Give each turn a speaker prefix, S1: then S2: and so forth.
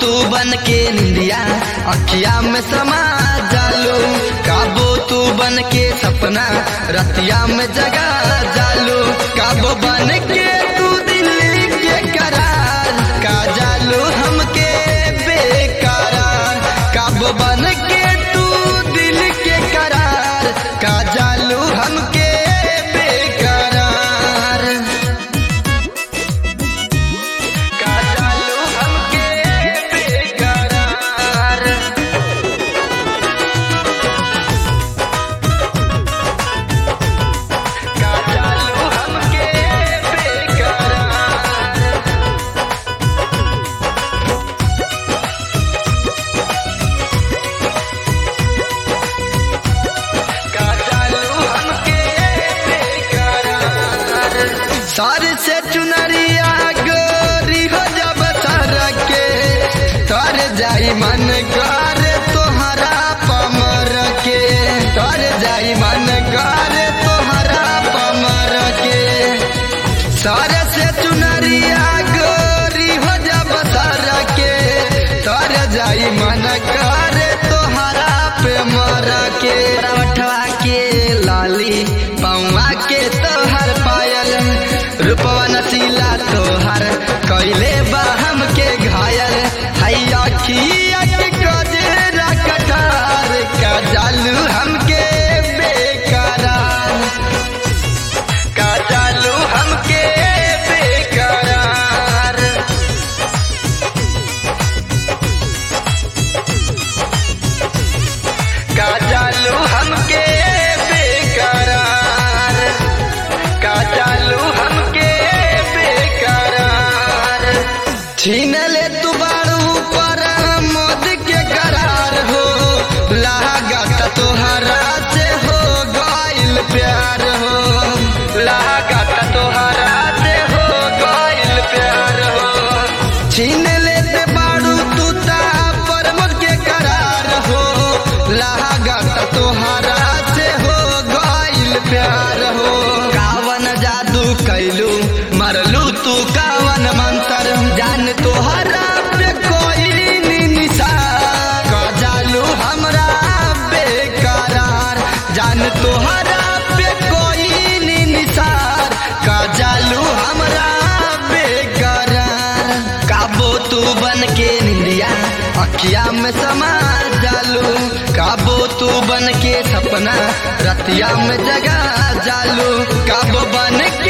S1: तू बन के निंदिया अखिया में समा जालू काबो तू बन के सपना रतिया में जगा जालू काबो बन के तू दिल्ली के करार का जालू हमके बेकरार काबो बन के तू दिल के करार का जालू हमके बेकरार का जालू हमके बेकरार का जालू हमके बेकरार का जालू हमके बेकरार सर से चुनरिया गोरी हो जब सर के तर जाई मन कर तोहरा पमर के तर जाई मन कर तोहरा पमर के सर से चुनरिया गोरी हो जब सर के तर जाई मन कर तोहरा पे मर के रवठवा के लाली पौवा के तोहर पायल रूपवा नसीला तोहर कैले बा हमके घायल हैया खिया के गजरा कटार का जालू हमके बेकरार का जालू हमके बेकरार का जालू हमके बेकरार का जालू हमके बेकरार छीन ले तू बारू पर मोद के करार हो लागत तोहरा से हो गइल प्यार हो लागत तोहरा से हो गइल प्यार हो छीन ले ते बारू तू ता पर मोद के करार हो लागत तोहरा से हो गइल प्यार हो कावन जादू कैलू मरलू तू कावन मंत्र जान तोहरा पे कोई निशान का जालू हमरा बेकरार जान तोहरा पे कोई निशान का जालू हमरा बेकरार काबो तू बन के निंदिया अखिया में समा जालू काबो तू बन के सपना रतिया में जगा जालू काबो बन